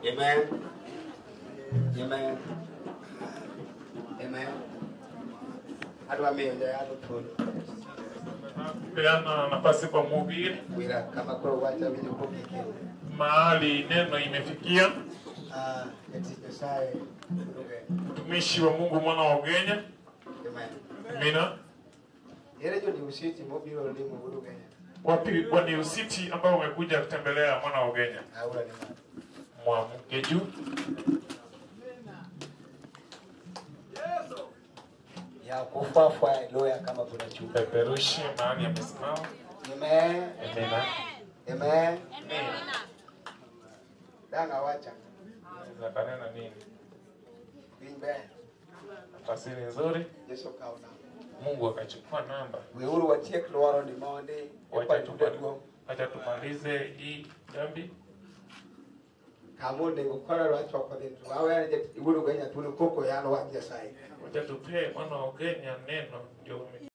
Amen. Amen. Amen. Adwa miyo jayalo thuolo. Peana nafasi kwa mhubiri Wira kama koro wacha winjo kuom gike. mahali neno imefikia. Ah, jatich Nyasaye Ruge. Mtumishi wa Mungu mwana wa Ugenya, Amen. Amina. Ere jo diusiti mobiro limo Guru Kenya. Wapi wani usiti ambao umekuja kutembelea mwana wa Ugenya? Aura ni mwana. Mwamke juu. Ya kufafwa loya kama kuna chupa. Peperushe mahali amesimama. Amen. Amina. Amen. Danga wacha. Za kanena nini? Wimbe. Tafsiri nzuri. Yesu kauna. Mungu akachukua namba. Weuru watiek lwaro ni monde. Wacha Kwa tuda tuma- duong. Wacha tumalize hii jambi. Kamo nego kora rwacho kwa dentro. Awe je Guru Kenya tunu koko yano wa Nyasaye. Wacha tupee mwana wa Ugenya neno ndio